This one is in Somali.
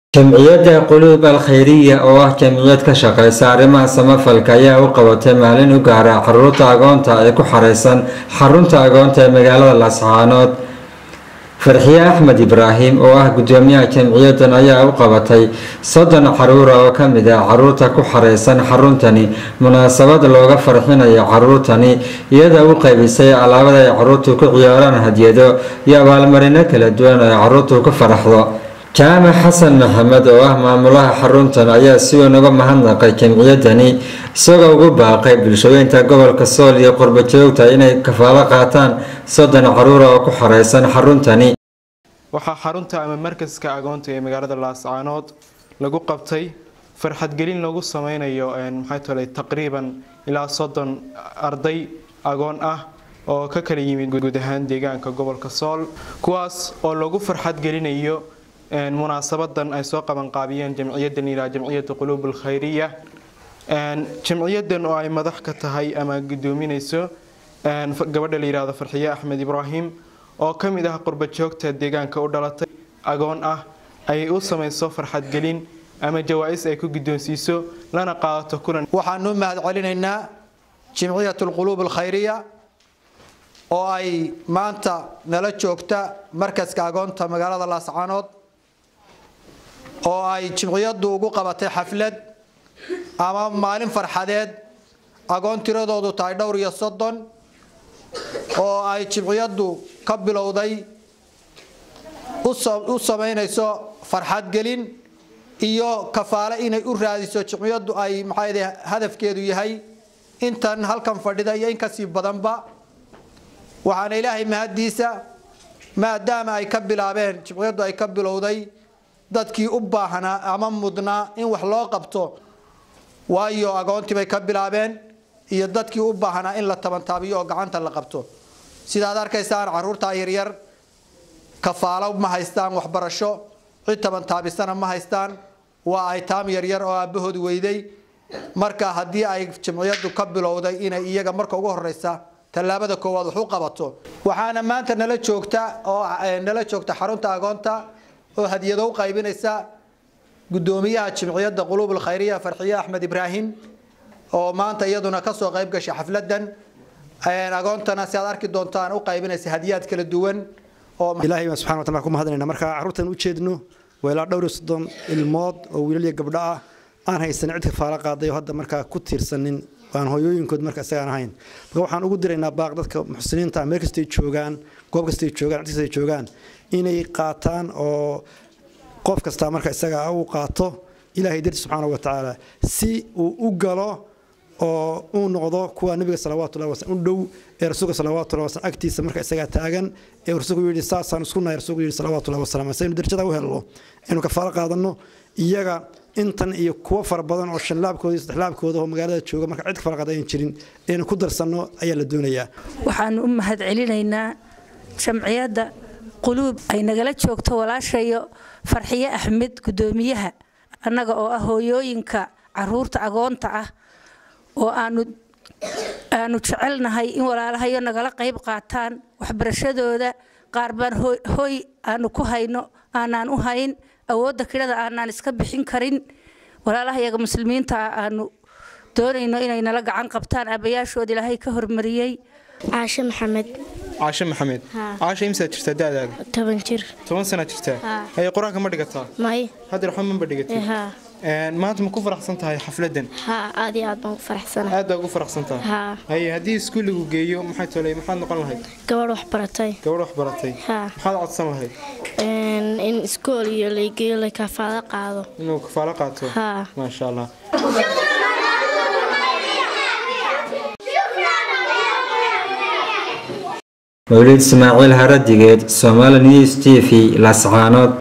jamciyadda quluub al khayriya oo ah jamciyad ka shaqeysa arrimaha samafalka ayaa u qabatay maalin u gaara caruurta agoonta ee ku xareysan xarunta agoonta ee magaalada laascaanood farxiye axmed ibraahim oo ah gudoomiyaha jamciyaddan ayaa u qabatay soddon caruura oo ka mid ah caruurta ku xareysan xaruntani munaasabad looga farxinayo caruurtani iyada u qaybisay alaabada ay caruurtu ku ciyaaraan hadiyado iyo abaalmarino kala duwan oo ay caruurtu ku faraxdo jaamac xasan maxamed oo ah maamulaha xaruntan ayaa si weyn uga mahadnaqay jamciyaddani isagoo ugu baaqay bulshooyinka gobolka sool iyo qurbo joogta inay kafaalo qaataan soddon caruura oo ku xareysan xaruntani waxaa xarunta ama markaska agoonta ee magaalada laascaanood lagu qabtay farxadgelin lagu sameynayo maxay tolay taqriiban ilaa soddon arday agoon ah oo ka kala yimid guud ahaan deegaanka gobolka sool kuwaas oo lagu farxadgelinayo munaasabadan ay soo qabanqaabiyeen jamciyadan ilaa jamciyada quluub alkhayriya jamciyadan oo ay madax ka tahay ama gudoominayso gabadha la yihahdo farxiye axmed ibraahim oo ka mid ah qurba joogta deegaanka u dhalatay agoon ah ay u samayso farxadgelin ama jawaa-is ay ku guddoonsiiso lana qaadato kulan waxaanu mahad celinaynaa jimciyat alquluub alkhayriya oo ay maanta nala joogta markaska agoonta magaalada laascaanood oo ay jimciyaddu ugu qabatay xaflad ama maalin farxadeed agoon tiradoodu tahay dhowr iyo soddon oo ay jimciyaddu ka bilowday u samaynayso farxadgelin iyo kafaale inay u raadiso jimciyaddu ay maxaa hadafkeedu yahay intan halkan fadhida iyo in kasii badanba waxaana ilaahay mahaddiisa maadaama ay ka bilaabeen jimciyaddu ay ka bilowday dadkii u baahnaa ama mudnaa in wax loo qabto waayo agoontii bay ka bilaabeen iyo dadkii u baahnaa in la tabantaabiyo oo gacanta la qabto sidaad arkaysaan caruurtaa yaryar kafaalo ma haystaan waxbarasho cid tabantaabisana ma haystaan waa ay taam yaryar oo aabbahood weyday marka haddii ay jimciyaddu ka bilowday inay iyaga marka ugu horeysa tallaabada koowaad wax u qabato waxaana maanta nala joogta oo nala joogta xarunta agoonta oo hadiyado u qaybinaysa gudoomiyaha jimciyadda quluub alkhayriya farxiye axmed ibraahim oo maanta iyaduna kasoo qayb gashay xafladan agoontana si aad arki doontaan u qaybinaysa hadiyaad kala duwan ilaahay baan subxana wataala ku mahadnayna marka carruurtan u jeedno waa ilaa dhowr iyo soddon ilmood oo wiilal iyo gabdho ah aan haysanin cid kafaalo qaaday oo hadda markaa ku tiirsanin aan hooyooyinkood marka isagaan ahayn marka waxaan ugu diraynaa baaq dadka muxsiniinta meel kastay joogaan goob kastay joogaan cid kastay joogaan inay qaataan oo qof kastaa marka isaga uu qaato ilaahay darti subxaana wa tacaala si uu u galo oo uu noqdo kuwa nabiga salawaatullahi wasallam u dhow ee rasuulka salawaatullahi wasallam agtiisa marka isagaa taagan ee rasuulku yidhi saasaan isku nahay rasuulku yidhi salawaatullahi wasallam saynu darajada u helno inuu kafaalo qaadanno iyaga intan iyo kuwo fara badan oo shanlaabkooda iyo saddexlaabkooda oo magaalada jooga marka cid kafaalo qaadayan jirin inaynu ku darsanno ayaa la doonayaa waxaanu u mahad celinaynaa jamciyadda quluub ay nagala joogto walaashayo farxiye axmed gudoomiyaha annaga oo ah hooyooyinka caruurta agoonta ah oo aanu aanu jecelnahay in walaalahayo nagala qayb qaataan waxbarashadooda qaar baan hoy aanu ku hayno aanaan u hayn awoodda kidhada aanaan iska bixin karin walaalahayaga muslimiinta ah aanu doonayno inay nala gacan qabtaan aabayaashood ilaahay ka hormariyey caashe maxamed caashe maxamed caashe imsaad jirtaa da'daada toban jir toban sanaa jirtaa haye qur-aanka ma dhigataa may hadda waxba maba dhigatay maanta ma ku faraxsan tahay xafladan haa aad iyo aad baan ku faraxsanahay aad baa ugu faraxsan tahay haa haye haddii iskuuligu geeyo maxay tolay maxaad noqon lahayd gabadh wax baratay gabadh wax baratay haa maxaad codsan lahayd in iskool iyo laygeeyo la kafaalo qaado inuu kafaalo qaato haa maasha allah mawlid ismaaciil haradigeed somali news t v laascaanood